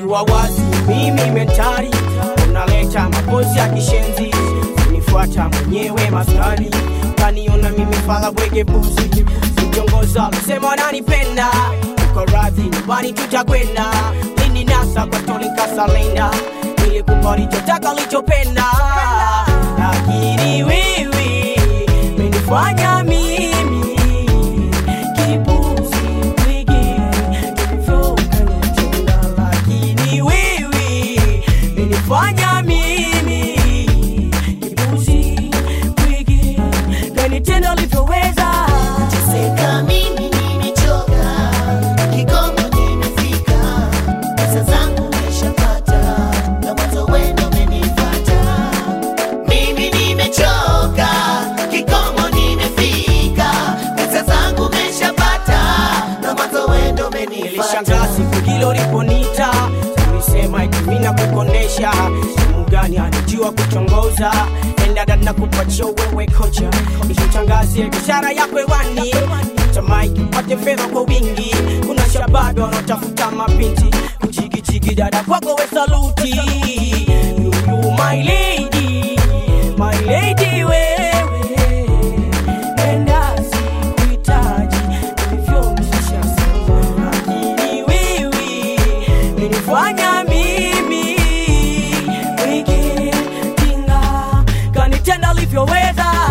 ukiwa wazi mimi mentari unaleta mapozi ya kishenzi unifuata mwenyewe maskani kaniona mimi fala bwege buzi ukiongoza msema wananipenda uko radhi nyumbani tutakwenda lini nasa kwa toli kasalenda ili kupa lichotaka lichopenda lakini wiwi menifanya mimi kipuzi wigi tulivyokanitenda lakini wiwi menifanya mimi kipuzi wigi kanitenda ulivyoweza Seka mimi nimechoka, kikomo nimefika, pesa zangu nimeshapata, na mwanzo wendo umenifuata. Mimi nimechoka, kikomo nimefika, pesa zangu nimeshapata, na mwanzo wendo umenifuata. nilishangaa siku hilo liponita ulisema itimina kukonesha simu gani anijua kuchongoza endada na kupatia wewe kocha ishitangazie biashara yako hewani tamaiki upate fedha kwa wingi kuna shababi wanaotafuta mapinti kuchikichiki dada kwako we saluti Yuyu, my lady, my lady wewe Nenda sikuhitaji, ulivyomshusha sana. Lakini wewe, ulinifanya mimi wiki kinga kanitenda ulivyoweza